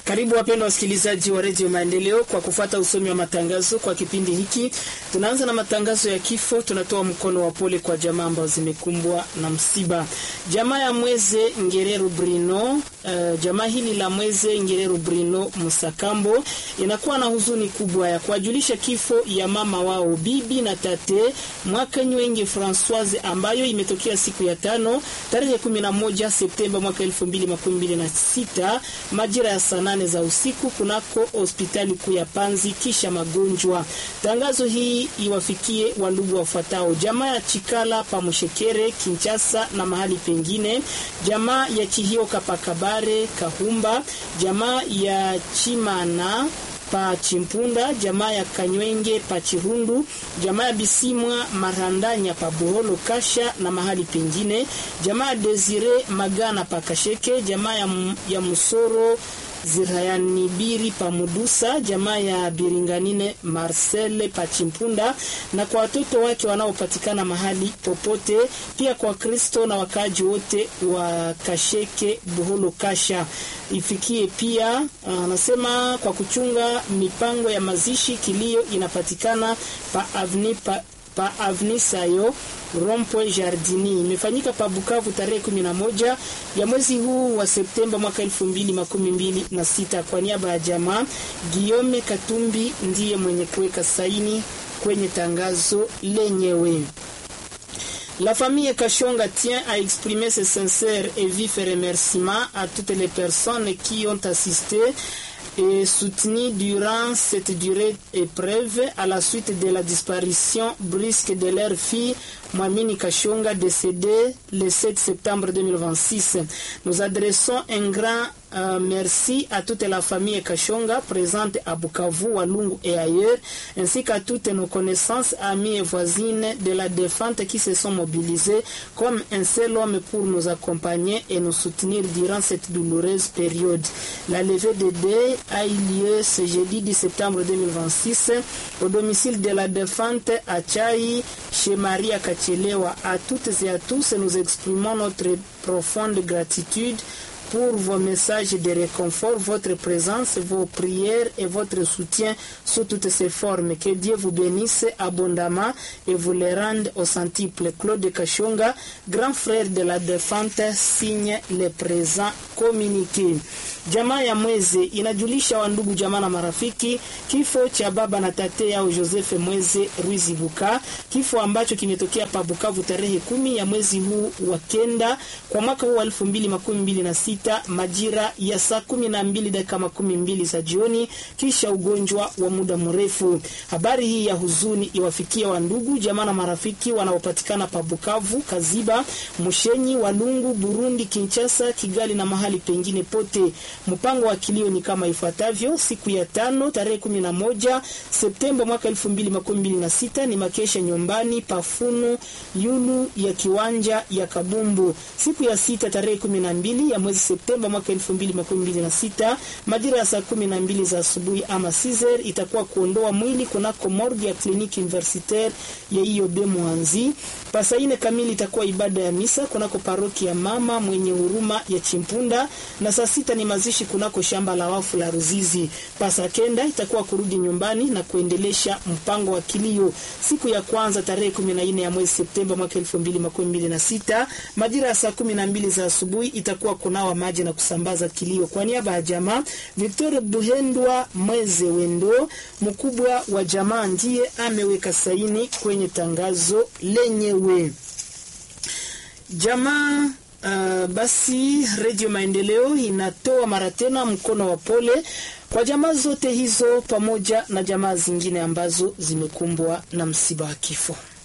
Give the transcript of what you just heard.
Karibu wapendwa wasikilizaji wa redio Maendeleo kwa kufuata usomi wa matangazo kwa kipindi hiki. Tunaanza na matangazo ya kifo. Tunatoa mkono wa pole kwa jamaa ambazo zimekumbwa na msiba. Jamaa ya Mweze Ngereru Brino, uh, jamaa hili la Mweze Ngereru Brino Musakambo inakuwa na huzuni kubwa ya kuwajulisha kifo ya mama wao bibi na tate mwaka Nywenge Francoise ambayo imetokea siku ya tano tarehe 11 Septemba mwaka 2026 majira ya saa nane za usiku kunako hospitali kuu ya Panzi kisha magonjwa. Tangazo hii iwafikie wandugu wafuatao: jamaa ya Chikala Pamushekere Kinchasa na mahali pengine, jamaa ya Chihioka Pakabare Kahumba, jamaa ya Chimana pa Chimpunda, jamaa ya Kanywenge pa Chirundu, jamaa ya Bisimwa Marandanya pa Buholo Kasha na mahali pengine, jamaa ya Desire Magana pa Kasheke, jamaa ya, ya Musoro Zirayanibiri pa Mudusa, jamaa ya Biringanine Marcel pa Chimpunda, na kwa watoto wake wanaopatikana mahali popote, pia kwa Kristo na wakaaji wote wa Kasheke Buholo Kasha ifikie pia. Anasema uh, kwa kuchunga mipango ya mazishi, kilio inapatikana pa avni pa pa avni sayo Rompwe Jardini imefanyika pa Bukavu tarehe 11 ya mwezi huu wa Septemba mwaka 2026. Kwa niaba ya jamaa, Guillaume Katumbi ndiye mwenye kuweka saini kwenye tangazo lenyewe. La famille Kachonga tient à exprimer ses sincères et vifs remerciements à toutes les personnes qui ont assisté et soutenu durant cette durée épreuve à la suite de la disparition brusque de leur fille Mwamini Kachonga décédée le 7 septembre 2026. Nous adressons un grand euh, merci à toute la famille Kachonga présente à Bukavu, Walungu et ailleurs, ainsi qu'à toutes nos connaissances, amis et voisines de la défunte qui se sont mobilisés comme un seul homme pour nous accompagner et nous soutenir durant cette douloureuse période. La levée de deuil a eu lieu ce jeudi 10 septembre 2026 au domicile de la défunte à Chai, chez Maria Kachelewa. À toutes et à tous, nous exprimons notre profonde gratitude pour vos messages de réconfort, votre présence, vos prières et votre soutien sous toutes ces formes. Que Dieu vous bénisse abondamment et vous les rende au centuple. Claude Kachonga, grand frère de la défunte, signe le présent communiqué. Jamaa ya Mweze inajulisha wandugu jamaa na marafiki kifo cha baba na tate yao Joseph Mweze Ruizibuka, kifo ambacho kimetokea pa Bukavu tarehe kumi ya mwezi huu wa kenda kwa mwaka huu wa elfu mbili makumi mbili na sita majira ya saa kumi na mbili dakika makumi mbili za jioni, kisha ugonjwa wa muda mrefu. Habari hii ya huzuni iwafikia wandugu jamaa na marafiki wanaopatikana pa Bukavu, Kaziba, Mushenyi, Walungu, Burundi, Kinshasa, Kigali na mahali pengine pote. Mpango wa kilio ni kama ifuatavyo: siku ya tano tarehe kumi na moja Septemba mwaka elfu mbili makumi mbili na sita ni makesha nyumbani pafunu yulu ya kiwanja ya Kabumbu. Siku ya sita tarehe kumi na mbili ya mwezi Septemba mwaka elfu mbili makumi mbili na sita majira ya saa kumi na mbili za asubuhi ama Caesar itakuwa kuondoa mwili kunako morgue ya kliniki universitaire ya IOB Mwanzi. Pasa ine kamili itakuwa ibada ya misa kunako paroki ya mama mwenye huruma ya Chimpunda, na saa sita ni mazishi kunako shamba la wafu la Ruzizi. Pasa kenda itakuwa kurudi nyumbani na kuendelesha mpango wa kilio. Siku ya kwanza tarehe 14 ya mwezi Septemba mwaka 2026 majira ya saa 12 za asubuhi itakuwa kunawa maji na kusambaza kilio. Kwa niaba ya jamaa, Victor Buhendwa Mweze Wendo, mkubwa wa jamaa, ndiye ameweka saini kwenye tangazo lenyewe. Jamaa Uh, basi Redio Maendeleo inatoa mara tena mkono wa pole kwa jamaa zote hizo pamoja na jamaa zingine ambazo zimekumbwa na msiba wa kifo.